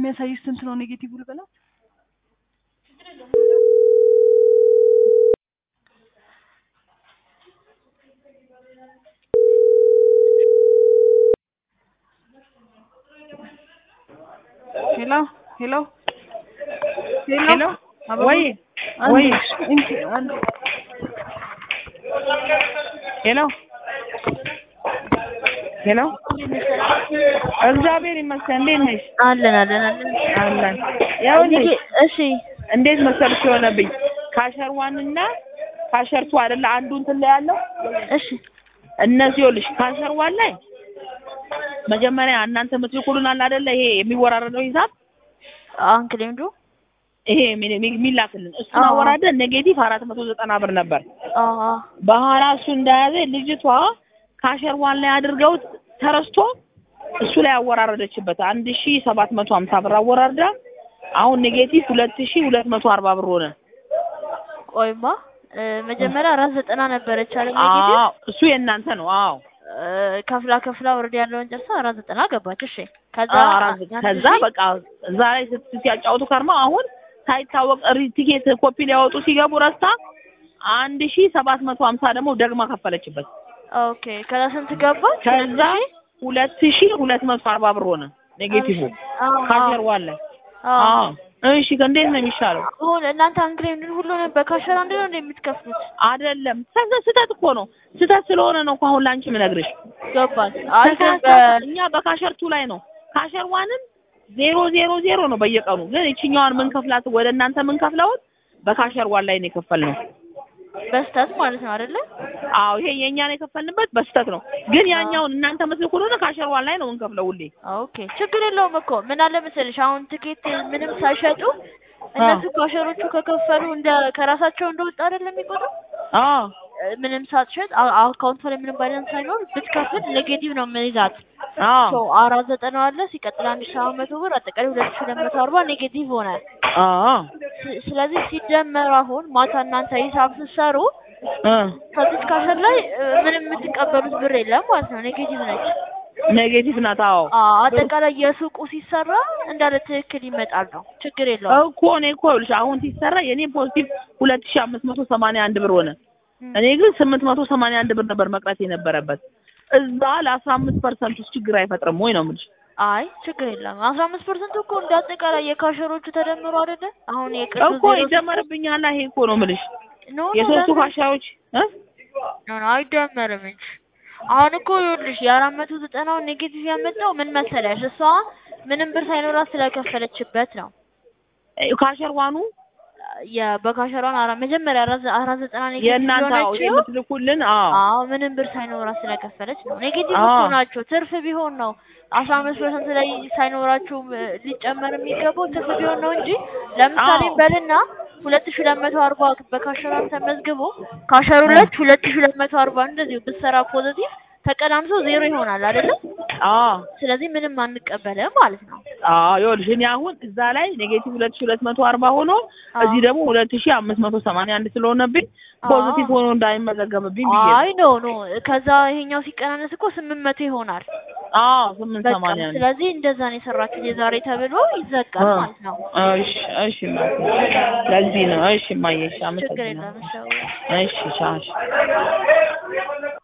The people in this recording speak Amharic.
የሚያሳይሽ ስንት ነው ኔጌቲቭ ልበላት? ሄሎ ሄሎ ሄሎ ወይ ወይ ሄሎ ሄሎ እግዚአብሔር ይመስገን። እንዴት ነሽ? አለን አለን አለን አለን። ይኸውልሽ እሺ እንዴት መሰልሽ የሆነብኝ ካሸር ዋን እና ካሸር ቱ አይደለ አንዱ እንትን ላይ ያለው እሺ እነዚህ ይኸውልሽ ካሸር ዋን ላይ መጀመሪያ እናንተ የምትልኩልን አለ አይደለ ይሄ የሚወራረደው ሂሳብ አንክሌምዱ ይሄ የሚ- የሚ- የሚላክልን እሱን አዎ። አወራደን ኔጌቲቭ አራት መቶ ዘጠና ብር ነበር። አዎ በኋላ እሱ እንደያዘ ልጅቷ ካሸር ዋን ላይ አድርገው ተረስቶ እሱ ላይ አወራረደችበት አንድ ሺ ሰባት መቶ ሀምሳ ብር አወራርዳ አሁን ኔጌቲቭ ሁለት ሺ ሁለት መቶ አርባ ብር ሆነ። ቆይማ እ፣ መጀመሪያ አራት ዘጠና ነበረች አለ ኔጌቲቭ አዎ እሱ የእናንተ ነው። አዎ እ፣ ከፍላ ከፍላ ወርድ ያለውን ጨርሳ አራት ዘጠና ገባች። እሺ ከዛ አዎ፣ አራት ከዛ በቃ እዛ ላይ ስት- ሲያጫውቱ ከርማ አሁን ሳይታወቅ ሪ- ቲኬት ኮፒ ሊያወጡ ሲገቡ ረስታ አንድ ሺ ሰባት መቶ ሀምሳ ደግሞ ደግማ ከፈለችበት። ኦኬ ከዛ ስንት ገባች? ከዛ ሁለት ሺ ሁለት መቶ አርባ ብር ሆነ ኔጌቲቭ አዎ ካሸር ዋን ላይ አዎ አዎ እሺ እንዴት ነው የሚሻለው? አሁን እናንተ አንክሌምድን ሁሉንም በካሸር አንድ ነው እንደ የምትከፍሉት? አይደለም ከዛ ስህተት እኮ ነው። ስህተት ስለሆነ ነው እኮ አሁን ላንቺ የምነግርሽ። ገባች። አይ ግን ተሳሳተ። በ- እኛ በካሸር ቱ ላይ ነው ካሸር ዋንን ዜሮ ዜሮ ዜሮ ነው በየቀኑ ግን ይችኛዋን ምንከፍላት ወደ እናንተ ምንከፍለውን በካሸር ዋን ላይ ነው የከፈልነው። በስተት ማለት ነው አይደለ? አዎ ይሄ የእኛን የከፈልንበት በስህተት ነው። ግን ያኛውን እናንተ መስል ከሆነ ካሸር ዋን ላይ ነው ምንከፍለው ሁሌ። ኦኬ ችግር የለውም እኮ ምን አለ መሰለሽ አሁን ትኬት ምንም ሳይሸጡ እነሱ ካሸሮቹ ከከፈሉ እንደ ከራሳቸው እንደወጣ አይደለም የሚቆጥሩ አዎ ምንም ሳትሸጥ አ- አካውንቷ ላይ ምንም ባላንስ ሳይኖር ብትከፍል ኔጌቲቭ ነው የምንይዛት። አዎ ሶ አራት ዘጠና አለ ሲቀጥል አንድ ሺህ ሰባት መቶ ብር አጠቃላይ ሁለት ሺህ ሁለት መቶ አርባ ኔጌቲቭ ሆነ። አዎ ስ- ስለዚህ ሲደመር አሁን ማታ እናንተ ሂሳብ ስትሰሩ እ ከዚች ካሸር ላይ እ፣ ምንም የምትቀበሉት ብር የለም ማለት ነው። ኔጌቲቭ ነች። ኔጌቲቭ ናት። አዎ አ- አጠቃላይ የሱቁ ሲሰራ እንዳለ ትክክል ይመጣል ነው። ችግር የለውም። እኮ እኔ እኮ ይኸውልሽ አሁን ሲሰራ የኔ ፖዚቲቭ ሁለት ሺህ አምስት መቶ ሰማንያ አንድ ብር ሆነ። እኔ ግን ስምንት መቶ ሰማንያ አንድ ብር ነበር መቅረት የነበረበት። እዛ ለአስራ አምስት ፐርሰንት ውስጥ ችግር አይፈጥርም ወይ ነው የምልሽ? አይ ችግር የለም። አስራ አምስት ፐርሰንት እኮ እንደ አጠቃላይ የካሸሮቹ ተደምሮ አይደለ? አሁን የቅዱስ እኮ ይደመርብኛል። ይሄ እኮ ነው የምልሽ ኖ ኖ የሶስቱ ለምን- ካሻዎች እ ኖ ኖ አይደመርም እንጂ አሁን እኮ ይኸውልሽ የአራት መቶ ዘጠናውን ኔጌቲቭ ያመጣው ምን መሰለሽ? እሷ ምንም ብር ሳይኖራት ስለከፈለችበት ነው። ካሸር ዋኑ የበካሸሯን አራ መጀመሪያ አራት አራት ዘጠና ኔጌቲቭ የእናንተ አዎ የሆነችው የምትልኩልን አዎ አዎ ምንም ብር ሳይኖራት ስለከፈለች ነው። ኔጌቲቭ አዎ። እኮ ናቸው። ትርፍ ቢሆን ነው አስራ አምስት ፐርሰንት ላይ ሳይኖራችሁ እ፣ ሊጨመር የሚገባው ትርፍ ቢሆን ነው እንጂ ለምሳሌ አዎ። በልና ሁለት ሺህ ሁለት መቶ አርባ በካሸሯን ተመዝግቦ ካሸሩ ሁለት ሁለት ሺህ ሁለት መቶ አርባ እንደዚሁ ብትሰራ ፖዘቲቭ ተቀዳምሶ ዜሮ ይሆናል አይደለም? አዎ ስለዚህ ምንም አንቀበልም ማለት ነው። አዎ ይኸውልሽ እኔ አሁን እዛ ላይ ኔጌቲቭ ሁለት ሺህ ሁለት መቶ አርባ ሆኖ አዎ። እዚህ ደግሞ ሁለት ሺህ አምስት መቶ ሰማንያ አንድ ስለሆነብኝ አዎ። ፖዚቲቭ ሆኖ እንዳይመዘገብብኝ ብዬ ነው። አይ ኖ ኖ ከዛ ይሄኛው ሲቀናነስ እኮ ስምንት መቶ ይሆናል። አዎ ስምንት በቃ ሰማንያ አንድ ስለዚህ እንደዛ ነው የሰራችሁት የዛሬ ተብሎ ይዘጋል እ። ማለት ነው። እሺ እሺ ማየ ለዚህ ነው እሺ ማየ እሺ ችግር አመሰግናለሁ የለም። እሺ እሺ ቻው እሺ